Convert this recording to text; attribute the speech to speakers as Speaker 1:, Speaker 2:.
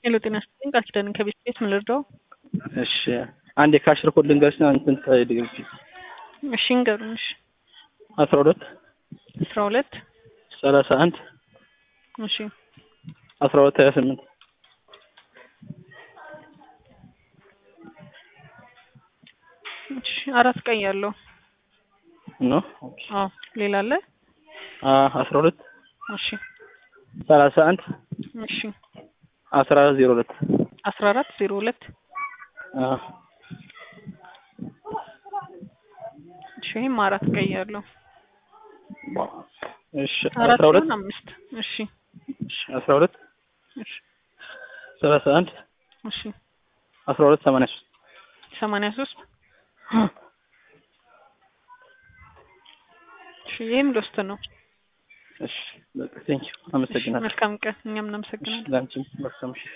Speaker 1: ሄሎ ጤና ይስጥልኝ ቃል ኪዳን ከቤት ቤት ምን ልርዳው?
Speaker 2: እሺ አንድ የካሽ ሪኮርድ ልንገርሽና እንትን ታይልኝ
Speaker 1: እሺ እንገሩን። እሺ
Speaker 2: አስራ ሁለት
Speaker 1: አስራ ሁለት
Speaker 2: ሰላሳ አንድ
Speaker 1: እሺ
Speaker 2: አስራ ሁለት ሀያ ስምንት
Speaker 1: እሺ አራት ቀይ ያለው
Speaker 2: ነው።
Speaker 1: አዎ ሌላ አለ?
Speaker 2: አስራ ሁለት
Speaker 1: እሺ
Speaker 2: ሰላሳ አንድ
Speaker 1: እሺ
Speaker 2: አስራ አራት ዜሮ ሁለት
Speaker 1: አስራ አራት ዜሮ ሁለት እሺ ይህም አራት ቀይ ያለው
Speaker 2: እሺ
Speaker 1: አራት
Speaker 2: አስራ ሁለት
Speaker 1: ሲሆን አምስት እሺ
Speaker 2: እሺ አስራ ሁለት
Speaker 1: እሺ
Speaker 2: ሰላሳ አንድ
Speaker 1: እሺ
Speaker 2: አስራ ሁለት ሰማንያ ሶስት
Speaker 1: ሰማንያ ሶስት እሺ ይህም ሎስት ነው።
Speaker 2: እሺ በቃ ቴንኪው አመሰግናለሁ።
Speaker 1: መልካም ቀን። እኛም እናመሰግናለን።
Speaker 2: ለአንቺም መልካም ምሽት።